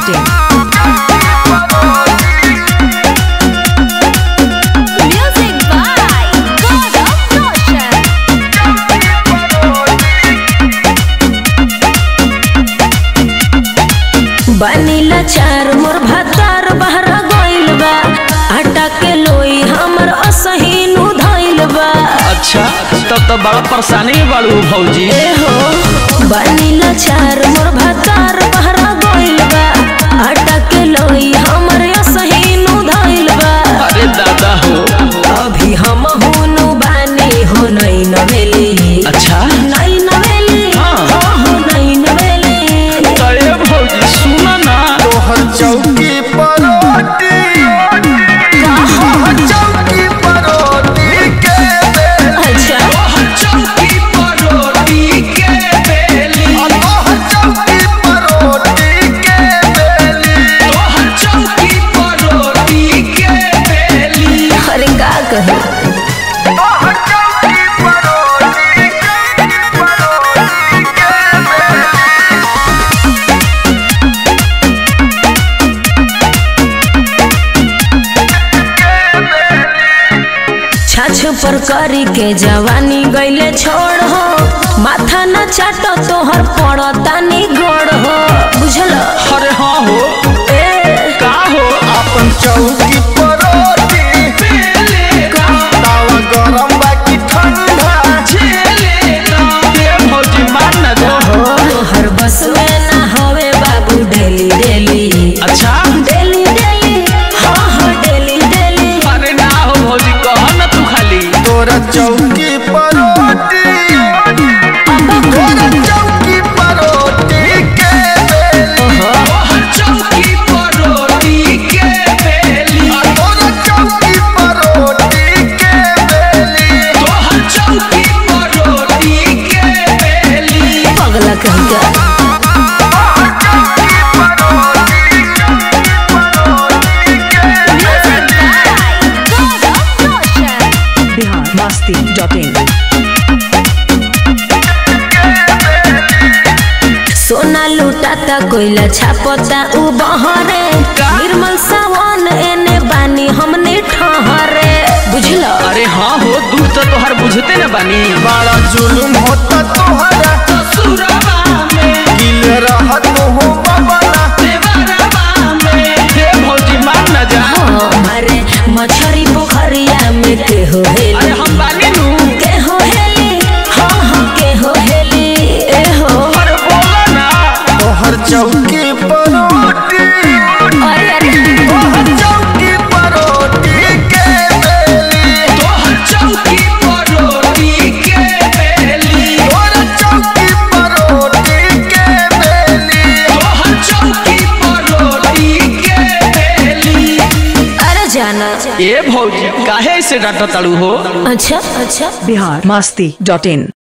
masti.in. Music by God of Notion. बनीला चार मोर भातार बहरा गइल बा आटा के लोई हमर असहीनु धइल बा अच्छा तब तो बड़ा परेशानी में बाड़ू भौजी ए हो बनीला चार मोर भातार बहरा गइल बा आटा के लोई हमर असहीनु धइल बा अरे दादा हो अभी हम हुनु बानी हो नई नवेली अच्छा नई नवेली हाँ। हो हो नई नवेली अरे भौजी सुना ना तोहर चौकी परोटी तोहर चौकी परोटी के बेल अच्छा चौकी पर रोटी के बेली तोहर चौकी परोटी के बेली तोहर चौकी पर रोटी के बेली अरे का कहे तोहर चौकी परोटी परोटी के बेल छाछ पर करी के जवानी गईले छोड़ हो माथा न चाटो तोहर पड़ता नी गोड़ हो बुझल अरे हाँ हो ए का हो अपन चौकी परोटी बेले का तावा गरम बाकी ठंडा झेले ना ये भौजी मान ना दो तोहर बस में ना हवे बाबू डेली डेली अच्छा डेली डेली हाँ हाँ डेली डेली अरे ना हो भौजी कह ना तू खाली तोरा चौकी परोटी तोरा चौकी परोटी के बेली तोहर चौकी पर रोटी के बेली तोरा चौकी परोटी के बेली तोहर चौकी पर रोटी के बेली पगला कहीं का Music by God of Notion. Bihar masti.in. सोना लुटाता कोयला छापता उ बहरे निर्मल सावन एने बानी हमने ठहरे बुझल अरे हाँ हो दूर तो तोहर बुझते न बानी बड़ा जुलुम होता तोहरा ससुरबा में गिल रहत हो बबला देवरबा में हे भौजी मान न जा हमारे मछरी पोखरिया में के हो अरे हेली हम बानी नु के हो हेली हाँ हाँ के हो हेली ए हो अरे बोला ना तोहर चौकी परोटी अरे अरे तोहर चौकी परोटी के बेली तोहर चौकी पर रोटी के बेली तोरा चौकी परोटी के बेली तोहर चौकी पर रोटी के बेली अरे जाना ए भौजी काहे से डांटा ताड़ू हो अच्छा अच्छा Bihar masti.in.